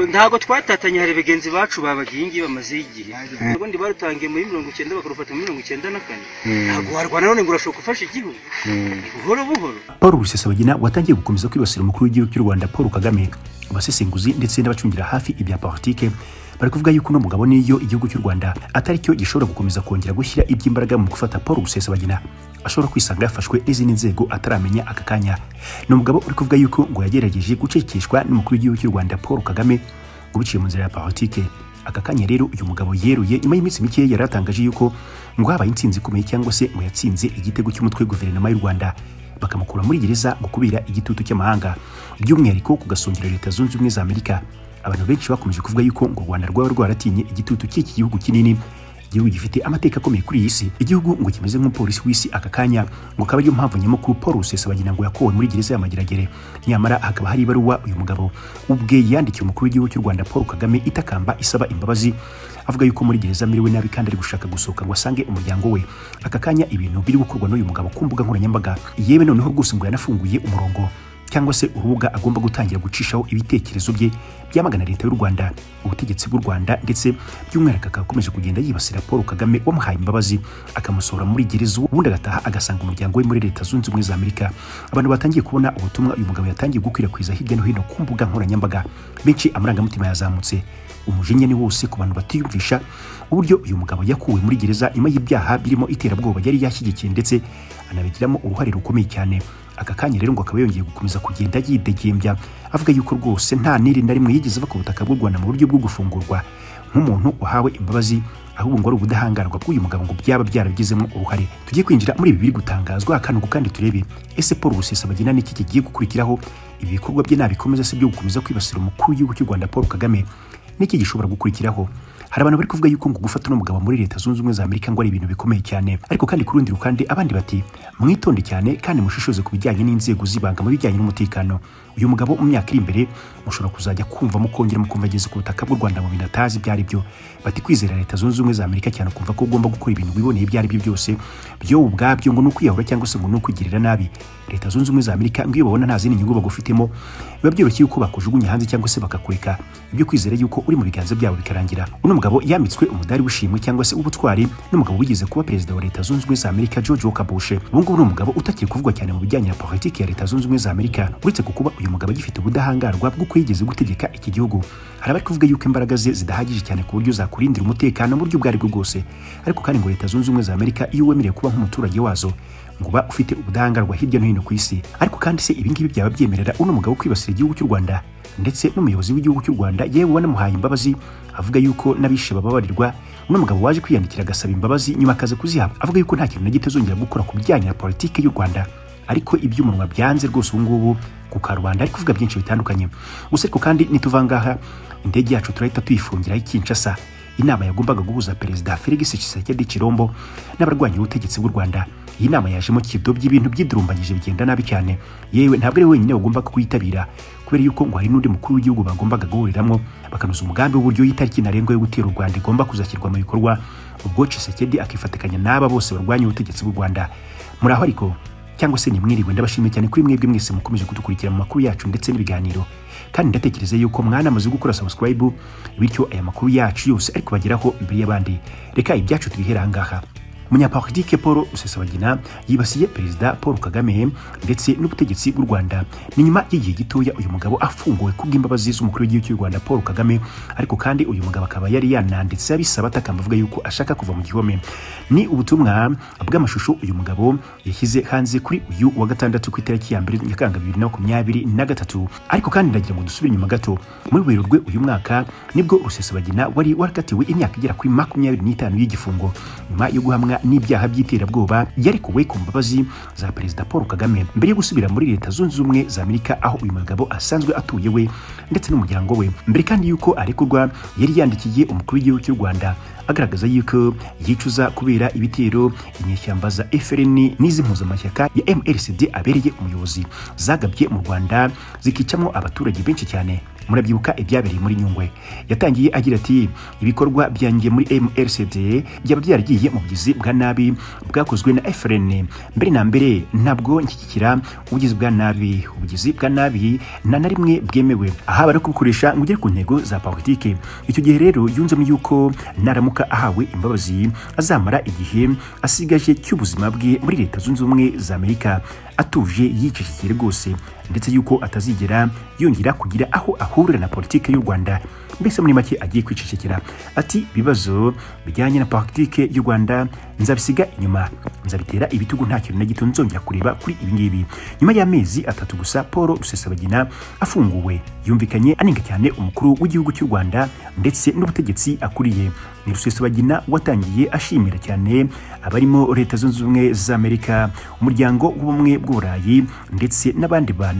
ntabwo twatatanye hari bagenzi bacu babaga iyi ngiyi bamazeho igihe ubundi barutangiye muri mirongo icyenda bakarufata muri mirongo icyenda na kane ntabwo warwana none ngo urashobora gufasha igihugu buhoro buhoro paul rusesabagina watangiye gukomeza kwibasira umukuru w'igihugu cy'u rwanda paul kagame abasesenguzi ndetse n'abacungira hafi ibya politike bari kuvuga yuko uno mugabo niyo igihugu cy'u rwanda atari cyo gishobora gukomeza kongera gushyira iby'imbaraga mu gufata paul rusesabagina ashobora kwisanga yafashwe n'izindi nzego ataramenya aka kanya ni umugabo uri kuvuga yuko ngo yagerageje gucecekeshwa n'umukuru w'igihugu cy'u rwanda paul kagame ngo biciye mu nzira ya politike aka kanya rero uyu mugabo yeruye nyuma y'iminsi mike yari yatangaje yuko ngo habaye intsinzi ikomeye cyangwa se ngo yatsinze igitego cy'umutwe guverinoma y'u rwanda bakamukura muri gereza ngo kubera igitutu cy'amahanga by'umwihariko ku gasongero leta zunze ubumwe za amerika abantu benshi bakomeje kuvuga yuko ngo u rwanda rwaba rwaratinye igitutu cy'iki gihugu kinini igihugu gifite amateka akomeye kuri iyi si igihugu ngo kimeze nk'umupolisi w'isi aka kanya ngo akaba ariyo mpamvu nyamukuru paul rusesabagina ngo yakowe muri gereza ya mageragere nyamara hakaba hari ibaruwa uyu mugabo ubwe yandikiye umukuru w'igihugu cy'u rwanda paul kagame itakamba isaba imbabazi avuga yuko muri gereza amiriwe nabi kandi ari gushaka gusohoka ngo asange umuryango we aka kanya ibintu biri gukorwa n'uyu mugabo ku mbuga nkoranyambaga yewe noneho rwose ngo yanafunguye umurongo cyangwa se urubuga agomba gutangira gucishaho ibitekerezo bye byamagana leta y'u rwanda ubutegetsi bw'u rwanda ndetse by'umwihariko akaba akomeje kugenda yibasira paul kagame wamuhaye imbabazi akamusohora muri gereza ubundi agataha agasanga umuryango we muri leta zunze ubumwe za amerika abantu batangiye kubona ubutumwa uyu mugabo yatangiye gukwirakwiza hirya no hino ku mbuga nkoranyambaga benshi amarangamutima yazamutse umujinya ni wose ku bantu batiyumvisha uburyo uyu mugabo yakuwe muri gereza nyuma y'ibyaha birimo iterabwoba yari yashyigikiye ndetse anabigiramo uruhare rukomeye cyane aka kanya rero ngo akaba yongeye gukomeza kugenda yidegembya avuga yuko rwose nta niri na rimwe yigeze ava ku butaka bw'u rwanda mu buryo bwo gufungurwa nk'umuntu wahawe imbabazi ahubwo ngo ari ubudahangarwa bw'uyu mugabo ngo byaba byarabigizemo uruhare tugiye kwinjira muri ibi biri gutangazwa akantu kandi turebe ese paul rusesabagina n'iki kigiye gukurikiraho ibi bikorwa bye nabikomeza se byo gukomeza kwibasira umukuru w'igihugu cy'u rwanda paul kagame n'iki gishobora gukurikiraho hari abantu bari kuvuga yuko ngo gufata uno mugabo muri leta zunze ubumwe za amerika ngo ari ibintu bikomeye cyane ariko kandi ku rundi rukande abandi bati mwitonde cyane kandi mushishoze ku bijyanye n'inzego z'ibanga mu bijyanye n'umutekano uyu mugabo mu myaka iri imbere mushobora kuzajya kumva mukongera mukumva ageze ku butaka bw'u rwanda mu bintu atazi ibyo ari byo bati kwizera leta zunze ubumwe za amerika cyane ukumva ko ugomba gukora ibintu wiboneye ibyo ari byo byose byo ubwabyo ngo ni ukwiyahura cyangwa se ngo ni ukwigirira nabi leta zunze ubumwe za amerika ngo iyo babona nta zindi nyungu bagufitemo biba byoroshye yuko bakujugunya hanze cyangwa se bakakureka ibyo kwizera yuko uri mu biganza byabo bikarangira uno mugabo yambitswe umudari w'ishimwe cyangwa se ubutwari n'umugabo wigeze kuba perezida wa leta zunze ubumwe za amerika george walker bush ubu ngubu ni umugabo utakiri kuvugwa cyane mu bijyanye na politiki ya leta zunze ubumwe za amerika uretse ku kuba uyu mugabo agifite ubudahangarwa bw'uko yigeze gutegeka iki gihugu hari abari kuvuga yuko imbaraga ze zidahagije cyane ku buryo zakurindira umutekano mu buryo ubwo ari bwo bwose ariko kandi ngo leta zunze ubumwe za amerika iyo wemerewe kuba nk'umuturage wazo ngo uba ufite ubudahangarwa hirya no hino ku isi ariko kandi se ibingibi byaba byemerera uno mugabo kwibasira igihugu cy'u rwanda ndetse n'umuyobozi w'igihugu cy'u rwanda yewe wanamuhaye imbabazi avuga yuko n'abishe bababarirwa uno mugabo waje kwiyandikira agasaba imbabazi nyuma akaza kuzihabwa avuga yuko nta kintu na gito azongera gukora ku bijyanye na politiki y'u rwanda ariko iby'umunwa byanze rwose ubu ngubu ku karubanda ari kuvuga byinshi bitandukanye gusa ariko kandi nituvangaha indege yacu turahita tuyifungira y'ikinshasa inama yagombaga guhuza perezida felix tshisekedi kirombo n'abarwanya ubutegetsi bw'u rwanda iyi nama yajemo kidobya ibintu byidurumbanyije bigenda nabi cyane yewe ntabwo ari wenyine wagombaga kuyitabira kubera yuko ngo hari n'undi mukuru w'igihugu bagombaga guhuriramo bakanoza umugambi w'uburyo y'itariki ntarengwa yo gutera u rwanda igomba kuzashyirwa mu bikorwa ubwo tshisekedi akifatikanya n'aba bose barwanya ubutegetsi bw'u rwanda muraho ariko cyangwa se nimwiriwe ndabashimiye cyane kuri mwebwe mwese mukomeje kudukurikira mu makuru yacu ndetse n'ibiganiro kandi ndatekereza yuko mwanamaze gukora subscribe bityo aya makuru yacu yose ari kubageraho imbere y'abandi reka ibyacu tubihera ahangaha umunyapolitike paul rusesabagina yibasiye perezida paul kagame ndetse n'ubutegetsi bw'u rwanda ni nyuma y'igihe gitoya uyu mugabo afunguwe kubw'imbabazi z'umukuru w'igihugu cy'u rwanda paul kagame ariko kandi uyu mugabo akaba yari yananditse abisaba atakamba avuga yuko ashaka kuva mu gihome ni ubutumwa bw'amashusho uyu mugabo yashyize hanze kuri uyu wa gatandatu ku itariki ya mbere nyakanga bibiri na makumyabiri na gatatu ariko kandi ndagira ngo dusubire inyuma gato muri werurwe uyu mwaka nibwo rusesabagina wari warakatiwe imyaka igera kuri makumyabiri n'itanu y'igifungo nyuma yo guhamwa n'ibyaha by'iterabwoba yarekuwe ku mbabazi za perezida paul kagame mbere yo gusubira muri leta zunze ubumwe za amerika aho uyu mugabo asanzwe atuye we ndetse n'umuryango we mbere kandi y'uko arekurwa yari yandikiye umukuru w'igihugu cy'u rwanda agaragaza yuko yicuza kubera ibitero inyeshyamba za FRN n'iz'impuzamashyaka ya MLCD abereye umuyobozi zagabye mu Rwanda zikicamo abaturage benshi cyane murabyibuka ibyabereye muri nyungwe yatangiye agira ati ibikorwa byanjye muri mrcd byaba byaragiye mu bugizi bwa nabi bwakozwe na frn mbere na mbere ntabwo nshyigikira ubugizi bwa nabi ubugizi bwa nabi nta na rimwe bwemewe aha bari kubukoresha ngo ugere ku ntego za politiki icyo gihe rero yunzemo yuko naramuka ahawe imbabazi azamara igihe asigaje cy'ubuzima bwe muri leta zunze ubumwe za amerika atuje yicecekeye rwose ndetse yuko atazigera yongera kugira aho ahurira na politike y'u rwanda mbese muri make agiye kwicecekera ati ibibazo bijyanye na politike y'u rwanda nzabisiga inyuma nzabitera ibitugu nta kintu na gito nzongera kureba kuri ibi ngibi nyuma y'amezi atatu gusa paul rusesabagina afunguwe yumvikanye anenga cyane umukuru w'igihugu cy'u rwanda ndetse n'ubutegetsi akuriye ni rusesabagina watangiye ashimira cyane abarimo leta zunze ubumwe za amerika umuryango w'ubumwe bw'uburayi ndetse n'abandi bantu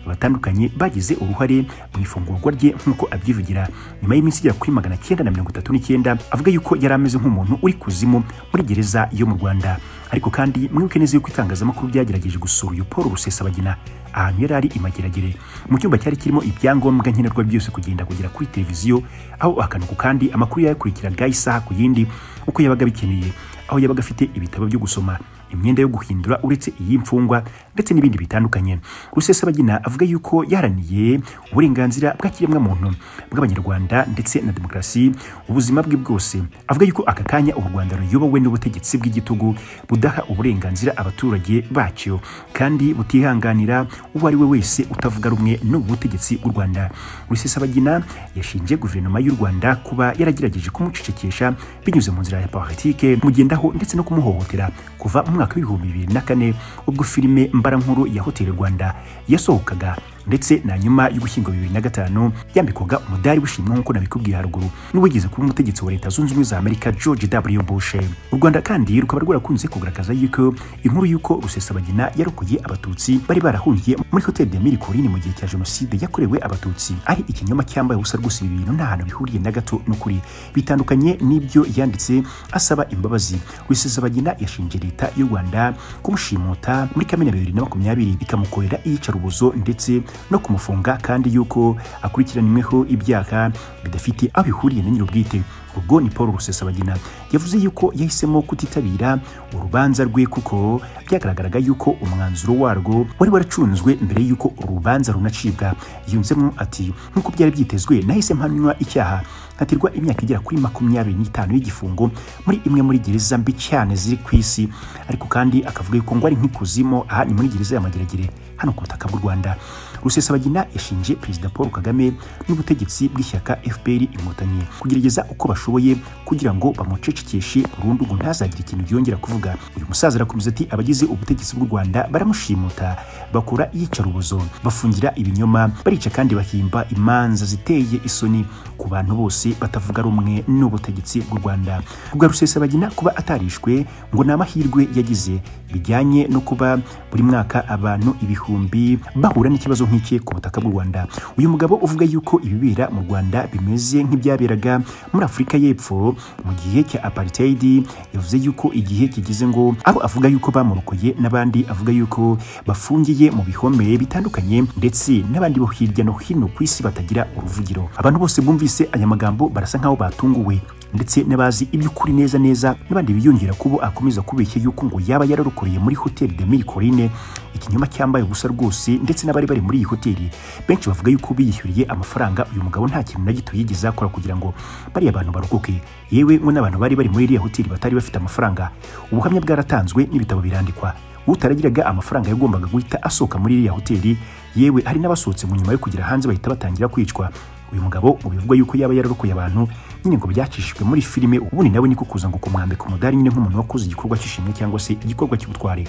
batandukanye bagize uruhare mu ifungurwa rye nk'uko abyivugira nyuma y'iminsi igera kuri magana cyenda na mirongo itatu n'icyenda avuga yuko yari ameze nk'umuntu uri kuzimu muri gereza yo mu rwanda ariko kandi mwibuke neza yuko itangazamakuru ryagerageje gusura uyu paul rusesabagina ahantu yari ari imageragere mu cyumba cyari kirimo ibyangombwa nkenerwa byose kugenda kugera kuri televiziyo aho akanuku kandi amakuru yayakurikiraga isaha ku yindi uko yabaga bikeneye aho yabaga afite ibitabo byo gusoma imyenda yo guhindura uretse iy'imfungwa ndetse n'ibindi bitandukanye rusesabagina avuga yuko yaraniye uburenganzira bw'ikiremwamuntu bw'abanyarwanda ndetse na demokarasi ubuzima bwe bwose avuga yuko aka kanya u rwanda ruyobowe n'ubutegetsi bw'igitugu budaha uburenganzira abaturage bacyo kandi butihanganira uwo ari we wese utavuga rumwe n'ubu butegetsi bw'u rwanda rusesabagina yashinje guverinoma y'u rwanda kuba yaragerageje kumucecekesha binyuze mu nzira ya politike kumugendaho ndetse no kumuhohotera kuva mu mwaka w'ibihumbi bibiri na kane ubwo filime mbarankuru ya hoteli rwanda yasohokaga ndetse na nyuma y'ugushyingo bibiri na gatanu yambikwaga umudari w'ishimwe nk'uko nabikubwiye haruguru n'uwigeze kuba umutegetsi wa leta zunze ubumwe za amerika george w bush u rwanda kandi rukaba rwarakunze kugaragaza yuko inkuru y'uko rusesabagina yarokoye abatutsi bari barahungiye muri hoteli de mirikorine mu gihe cya jenoside yakorewe abatutsi ari ikinyoma cyambaye ubusa rwose ibi bintu nta hantu bihuriye na gato n'ukuri bitandukanye n'ibyo yanditse asaba imbabazi rusesabagina yashinje leta y'u rwanda kumushimuta muri kamena bibiri na makumyabiri ikamukorera iyicarubozo ndetse no kumufunga kandi yuko akurikiranyweho ibyaha bidafite aho bihuriye na nyir'ubwite ubwo ni paul rusesabagina yavuze yuko yahisemo kutitabira urubanza rwe kuko byagaragaraga yuko umwanzuro warwo wari waracunzwe mbere y'uko urubanza runacibwa yunzemo ati nk'uko byari byitezwe nahise mpanywa icyaha nkatirwa imyaka igera kuri makumyabiri n'itanu y'igifungo muri imwe muri gereza mbi cyane ziri ku isi ariko kandi akavuga yuko ngo ari nk'ikuzimu aha ni muri gereza ya mageragere hano ku butaka bw'u rwanda rusesabagina yashinje perezida paul kagame n'ubutegetsi bw'ishyaka fpr inkotanyi kugerageza uko bashoboye kugira ngo bamucecekeshe burundu ngo ntazagire ikintu byongera kuvuga uyu musaza arakomeza ati abagize ubutegetsi bw'u rwanda baramushimuta bakora iyicarubozo bafungira ibinyoma barica kandi bahimba imanza ziteye isoni ku bantu bose batavuga rumwe n'ubutegetsi bw'u rwanda rwa rusesabagina kuba atarishwe ngo ni amahirwe yagize bijyanye no kuba buri mwaka abantu ibihumbi bahura n'ikibazo nk'iki ku butaka bw'u Rwanda uyu mugabo uvuga yuko ibibera mu Rwanda bimeze nk'ibyaberaga muri Afurika y'Epfo mu gihe cya apartheid yavuze yuko igihe kigize ngo abo avuga yuko bamurokoye n'abandi avuga yuko bafungiye mu bihome bitandukanye ndetse n'abandi bo hirya no hino ku isi batagira uruvugiro abantu bose bumvise aya magambo barasa nk'aho batunguwe ndetse n'abazi iby'ukuri neza neza n'abandi biyongera kubo akomeza kubeshya yuko ngo yaba yararukuriye muri hoteli de Mille ikinyoma cyambaye ubusa rwose ndetse n'abari bari muri iyi hoteli benshi bavuga yuko biyishyuriye amafaranga uyu mugabo nta kintu na gito yigeze akora kugira ngo bariya bantu barokoke yewe ngo n'abantu bari bari muri iriya hoteli batari bafite amafaranga ubuhamya bwaratanzwe n'ibitabo birandikwa utaragiraga amafaranga yagombaga guhita asohoka muri iriya hoteli yewe hari n'abasohotse mu nyuma yo kugera hanze bahita batangira kwicwa uyu mugabo mu bivugwa yuko yaba yararokoye abantu nyine ngo byacishijwe muri filime ubundi nawe niko kuza ngo kumwambika umudari nyine nk'umuntu wakoze igikorwa cy'ishimwe cyangwa se igikorwa cy'ubutware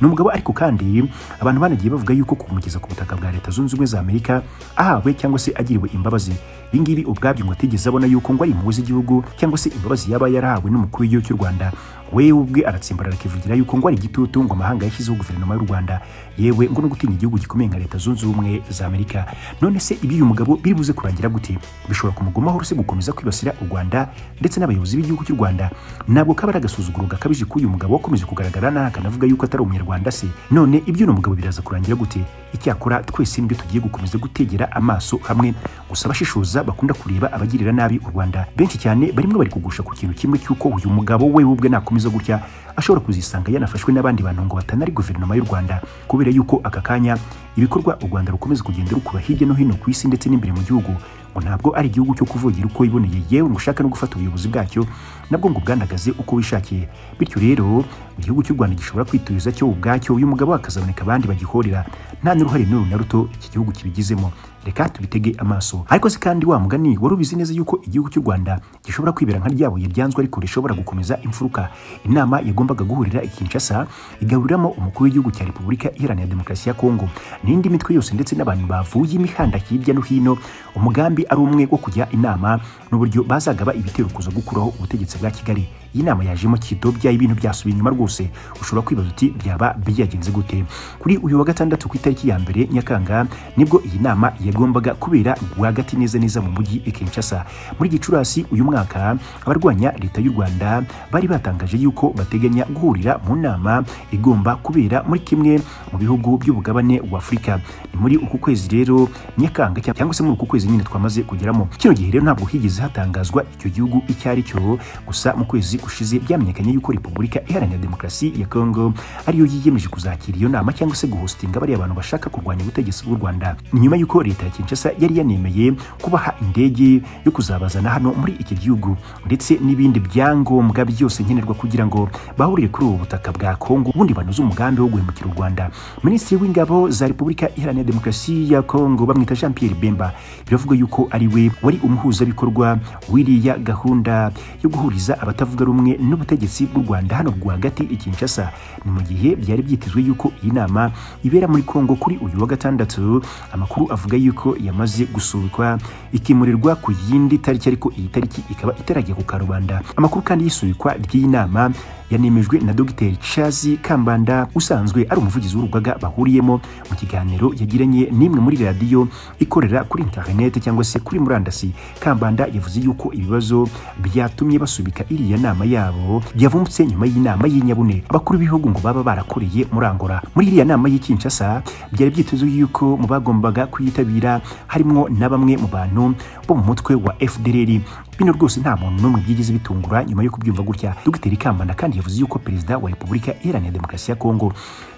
ni umugabo ariko kandi abantu banagiye bavuga yuko kumugeza ku butaka bwa leta zunze ubumwe za amerika ahawe cyangwa se agiriwe imbabazi ibingibi ubwabyo ngo atigeze abona yuko ngo ari impuhwe z'igihugu cyangwa se imbabazi yaba yarahawe n'umukuru w'igihugu cy'u rwanda wewe ubwe aratsimbarara akivugira yuko ngo ari igitutu ngo amahanga yashyizeho guverinoma y'u rwanda yewe ngo no gutinya igihugu gikomeye nka leta zunze ubumwe za amerika none se ibyo uyu mugabo biri buze kurangira byagira gute bishobora kumugumaho uretse gukomeza kwibasira u Rwanda ndetse n'abayobozi b'igihugu cy'u Rwanda ntabwo kaba ari agasuzuguro gakabije k'uyu mugabo wakomeje kugaragara nabi akanavuga yuko atari umunyarwanda se none ibyo uno mugabo biraza kurangira gute icyakora twese nibyo tugiye gukomeza gutegera amaso hamwe gusa abashishoza bakunda kureba abagirira nabi u Rwanda benshi cyane barimo bari kugusha ku kintu kimwe cy'uko uyu mugabo we ubwe nakomeza gutya ashobora kuzisanga yanafashwe n'abandi bantu ngo batanari guverinoma y'u Rwanda kubera yuko aka kanya ibikorwa u Rwanda rukomeza kugenda rukuba hirya no hino ku isi ndetse n'imbere mu gihugu ngo ntabwo ari igihugu cyo kuvugira uko iboneye yewe ngo ushaka no gufata ubuyobozi bwacyo nabwo ngo bwanagaze uko wishakiye bityo rero mu gihugu cy'u Rwanda gishobora kwituriza cyo ubwacyo uyu mugabo hakazaboneka abandi bagihorera nta n'uruhare n'uru na ruto iki gihugu kibigizemo reka tubitege amaso ariko se kandi wa mugani wari ubizi neza yuko igihugu cy'u Rwanda gishobora kwibera nka ryabuye ryanzwe ariko rishobora gukomeza imfuruka inama yagombaga guhurira i Kinshasa igahuriramo umukuru w'igihugu cya Repubulika Iharanira Demokarasi ya Kongo n'indi mitwe yose ndetse n'abantu bavuye imihanda hirya no hino umugambi ari umwe wo kujya inama n'uburyo bazagaba ibitero kuza gukuraho ubutegetsi bwa Kigali iyi nama yajemo kidobya ibintu byasubiye inyuma rwose ushobora kwibaza uti byaba byagenze gute kuri uyu wa gatandatu ku itariki ya mbere Nyakanga nibwo iyi nama yagombaga kubera rwagati neza neza mu mujyi i Kinshasa muri Gicurasi uyu mwaka abarwanya leta y'u Rwanda bari batangaje yuko bateganya guhurira mu nama igomba kubera muri kimwe mu bihugu by'ubugabane wa Afurika ni muri uku kwezi rero Nyakanga cyangwa se muri uku kwezi nyine twamaze kugeramo kino gihe rero ntabwo higeze hatangazwa icyo gihugu icyo ari cyo gusa mu kwezi gushize byamenyekanye yuko Repubulika Iharanira Demokarasi ya Kongo ariyo yiyemeje kuzakira iyo nama cyangwa se guhostinga bariya abantu bashaka kurwanya ubutegetsi bw'u Rwanda ni nyuma yuko leta ya Kinshasa yari yanemeye kubaha indege yo kuzabazana hano muri iki gihugu ndetse n'ibindi byangombwa byose nkenerwa kugira ngo bahurire kuri ubu butaka bwa Kongo ubundi banoze umugambi wo guhemukira u Rwanda Minisitiri w'Ingabo za Repubulika Iharanira Demokarasi ya Kongo bamwita Jean Pierre Bemba biravugwa yuko ari we wari umuhuzabikorwa w'iriya gahunda yo guhuriza abatavuga rumwe n'ubutegetsi bw'u Rwanda hano rwagati i Kinshasa ni mu gihe byari byitezwe yuko iyi nama ibera muri Kongo kuri uyu wa gatandatu amakuru avuga yuko yamaze gusubikwa ikimurirwa ku yindi tariki ariko iyi tariki ikaba itarajya ku karubanda amakuru kandi y'isubikwa ry'iyi nama yanemejwe na Dr Charles Kambanda usanzwe ari umuvugizi w'urugaga bahuriyemo mu kiganiro yagiranye n'imwe muri radiyo ikorera kuri internet cyangwa se kuri murandasi Kambanda yavuze yuko ibibazo byatumye basubika iriya nama yabo byavumbutse nyuma y'inama y'inyabune abakuru b'ibihugu ngo baba barakoreye muri Angola muri iriya nama y'i Kinshasa byari byitezwe yuko mu bagombaga kuyitabira harimo na bamwe mu bantu bo mu mutwe wa FDLR bino rwose nta muntu n'umwe byigize bitungura nyuma yo kubyumva gutya Dr Kambanda kandi yavuze yuko perezida wa Repubulika Iharanira Demokarasi ya Kongo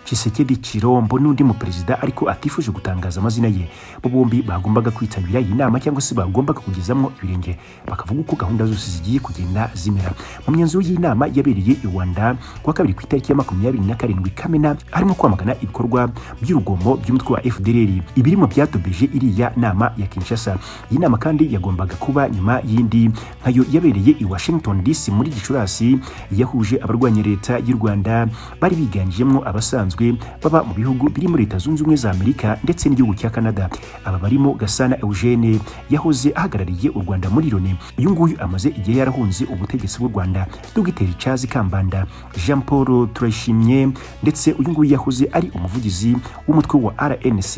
Chisekedi Chirombo n'undi mu perezida ariko atifuje gutangaza amazina ye bo bombi bagombaga kwitabira iyi nama cyangwa se bagombaga kugezamwo ibirenge bakavuga uko gahunda zose zigiye kugenda zimera mu myanzuro y'inama yabereye i Rwanda kuwa kabiri ku itariki ya makumyabiri na karindwi Kamena harimo kwamagana ibikorwa by'urugomo by'umutwe wa FDLR ibirimo byatobeje iriya nama ya Kinshasa iyi nama kandi yagombaga kuba nyuma y'indi nkayo yabereye i Washington DC muri Gicurasi yahuje abarwanya leta y'u Rwanda bari biganjemo abasanzwe baba mu bihugu biri muri leta zunze ubumwe za amerika ndetse n'igihugu cya canada aba barimo gasana eugene yahoze ahagarariye u rwanda muri loni uyu nguyu amaze igihe yarahunze ubutegetsi bw'u rwanda dogiteri charles kambanda jean paul turayishimye ndetse uyu nguyu yahoze ari umuvugizi w'umutwe wa rnc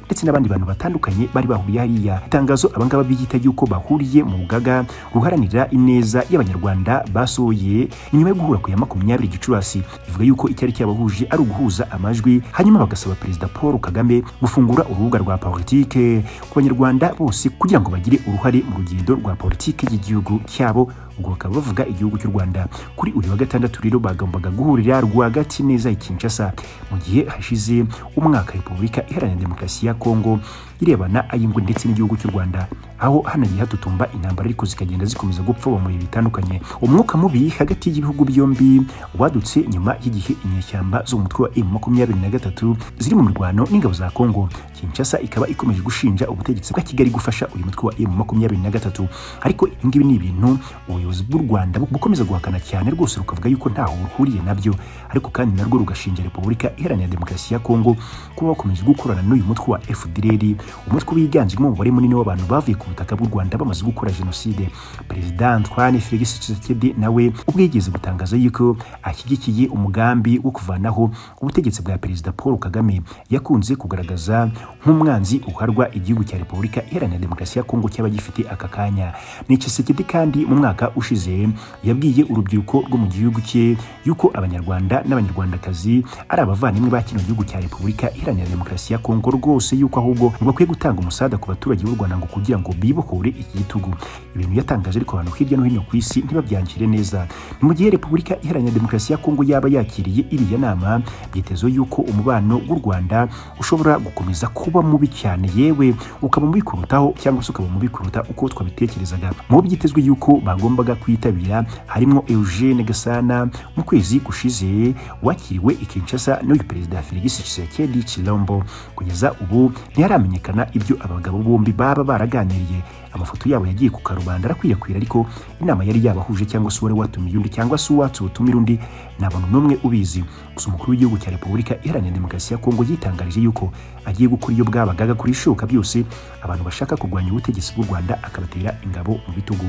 ndetse n'abandi bantu batandukanye bari bahuriye hariya itangazo abangaba biyita yuko bahuriye mu rugaga ruharanira ineza y'abanyarwanda basohoye nyuma yo guhura ku ya makumyabiri gicurasi ivuga yuko icyari cyabahuje ari uguhuza amajwi hanyuma bagasaba perezida paul kagame gufungura urubuga rwa politike ku banyarwanda bose kugira ngo bagire uruhare mu rugendo rwa politike y'igihugu cyabo ubwo bakaba bavuga igihugu cy'u rwanda kuri uyu wa gatandatu rero bagombaga guhurira rwagati neza i kinshasa mu gihe hashize umwaka repubulika iharanira demokarasi ya kongo irebana ay'ingwe ndetse n'igihugu cy'u rwanda aho hanagiye hatutumba intambara ariko zikagenda zikomeza gupfa mu bihe bitandukanye umwuka mubi hagati y'ibihugu byombi wadutse nyuma y'igihe inyeshyamba zo mu mutwe wa makumyabiri na gatatu ziri mu mirwano n'ingabo za Kongo Kinshasa ikaba ikomeje gushinja ubutegetsi bwa Kigali gufasha uyu mutwe wa M makumyabiri na gatatu ariko ibingibi ni ibintu ubuyobozi bw'u Rwanda bukomeza guhakana cyane rwose rukavuga yuko ntaho ruhuriye nabyo ariko kandi narwo rugashinja Repubulika Iharanira Demokarasi ya Kongo kuba bakomeje gukorana n'uyu mutwe wa FDLR umutwe wiganjemo umubare munini w'abantu bavuye ku butaka bw'u Rwanda bamaze gukora jenoside perezida Antoine Felix Tshisekedi nawe ubwo yigeze gutangaza yuko ashyigikiye umugambi wo kuvanaho ubutegetsi bwa perezida Paul Kagame yakunze kugaragaza nk'umwanzi uharwa igihugu cya Repubulika Iharanira Demokarasi ya Kongo cyaba gifite aka kanya ni Tshisekedi kandi mu mwaka ushize yabwiye urubyiruko rwo mu gihugu cye yuko abanyarwanda n'abanyarwandakazi ari abavandimwe ba kino gihugu cya Repubulika Iharanira Demokarasi ya Kongo rwose yuko ahubwo bakwiye gutanga umusada ku baturage b'u Rwanda ngo kugira ngo bibohore iki gitugu ibintu yatangaje ariko abantu hirya no hino ku isi ntibabyangire neza mu gihe Repubulika Iharanira Demokarasi ya Kongo yaba yakiriye iriya nama byitezwe yuko umubano w'u Rwanda ushobora gukomeza kuba mubi cyane yewe ukaba mubi kurutaho cyangwa se ukaba mubi kuruta uko twabitekerezaga mu byitezwe yuko bagombaga kwitabira harimo Eugene Gasana mu kwezi gushize wakiriwe i Kinshasa n'uyu perezida Felix Tshisekedi Chilombo kugeza ubu ntiharamenyekana ibyo abagabo bombi baba baraganiriye amafoto yabo yagiye ku karubanda arakwirakwira ariko inama yari yabahuje cyangwa se uwari watumiye undi cyangwa se uwatse utumira undi nta muntu n'umwe ubizi gusa umukuru w'igihugu cya repubulika iharanira demokarasi ya kongo yitangarije yuko agiye gukora iyo bwabagaga kuri ishoka byose abantu bashaka kurwanya ubutegetsi bw'u rwanda akabatera ingabo mu bitugu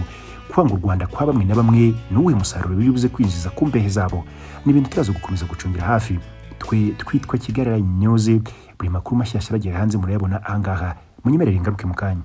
kwanga u rwanda kwa bamwe na bamwe ni uwuhe musaruro bibuze kwinjiza ku mbehe zabo ni ibintu turaza gukomeza gucungira hafi twe twitwa kigarara nyoze buri makuru mashyashya aragera hanze murayabona ahangaha munyemerere ingaruke mu kanya